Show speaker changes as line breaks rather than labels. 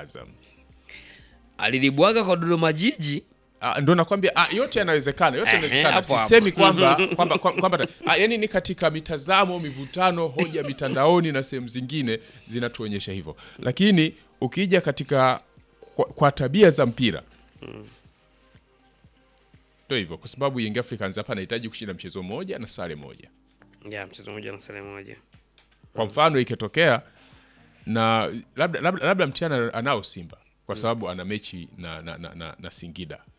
Azam.
alilibwaga kwa Dodoma Jiji
Ah, ndo nakwambia ah, yote yanawezekana, yote
Ehe,
yanawezekana.
hapo hapo.
Sisemi kwamba kwamba kwamba kwamba- ah, yani ni katika mitazamo, mivutano, hoja mitandaoni na sehemu zingine zinatuonyesha hivyo, lakini ukija katika kwa, kwa tabia za mpira ndo hivyo, kwa sababu Young Africans hapa anahitaji kushinda mchezo mmoja na sare moja.
ya mchezo mmoja na sare moja
Kwa mfano ikitokea na labda, labda, labda mtiana anao Simba kwa sababu ana mechi na, na, na, na, na Singida